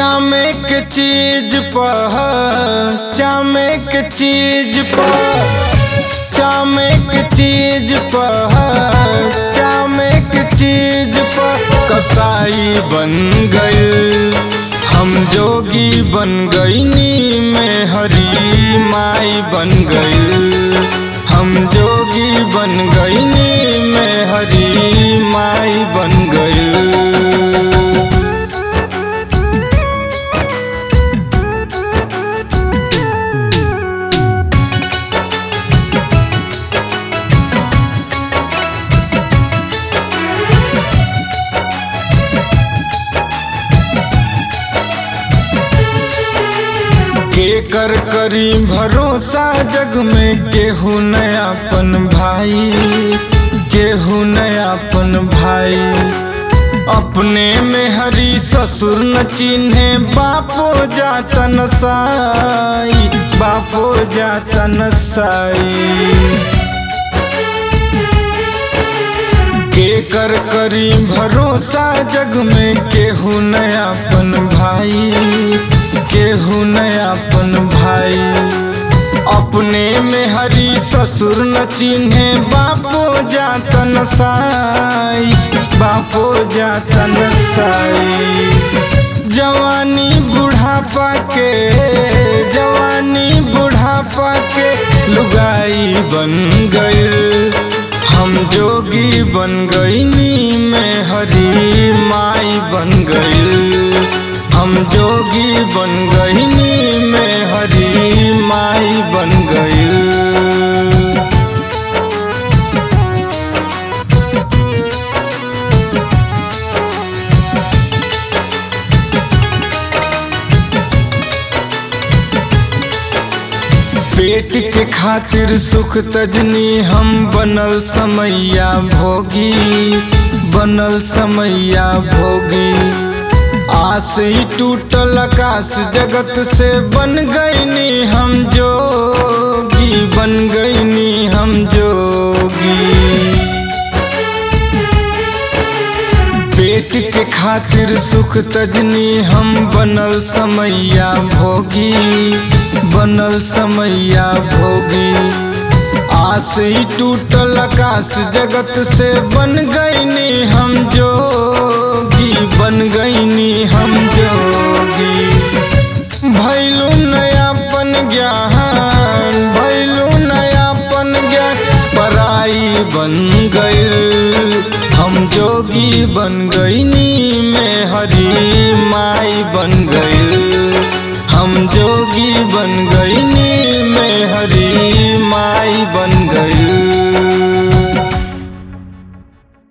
चामे के चीज पर चामे के चीज पर चामे के चीज पर चामे के चीज पर कसाई बन गए हम जोगी बन गईनी में हरी माई बन गई हम जोगी बन गईनी में हरी माई बन गई के कर करी भरोसा जग में केहू नयापन भाई केहू नयापन भाई अपने में हरी ससुर न चिन्हे बापो जातन साई बापो जातन साई के कर करी भरोसा जग में केहू नयापन भाई केहू नयापन भाई अपने में हरी ससुर न चिन्हे बापो जातन साई बापो जातन साई जवानी बुढ़ापा के जवानी बुढ़ापा के लुगाई बन गई हम जोगी बन गईनी में हरी माई बन गई हम जोगी बन गईनी में हरी माई बन गई पेट के खातिर सुख तजनी हम बनल समैया भोगी बनल समैया भोगी आस ही टूटल आकाश जगत से बन गईनी हम जोगी बन गईनी हम जोगी पेट के खातिर सुख तजनी हम बनल समैया भोगी बनल समैया भोगी आस ही टूटल आकाश जगत से बन गईनी हम जोगी बन गईनी हम जोगी भैलू नयापन ज्ञान भैलू नयापन ज्ञान पराई बन गई हम जोगी बन गईनी में हरी माई बन गई हम जोगी बन गई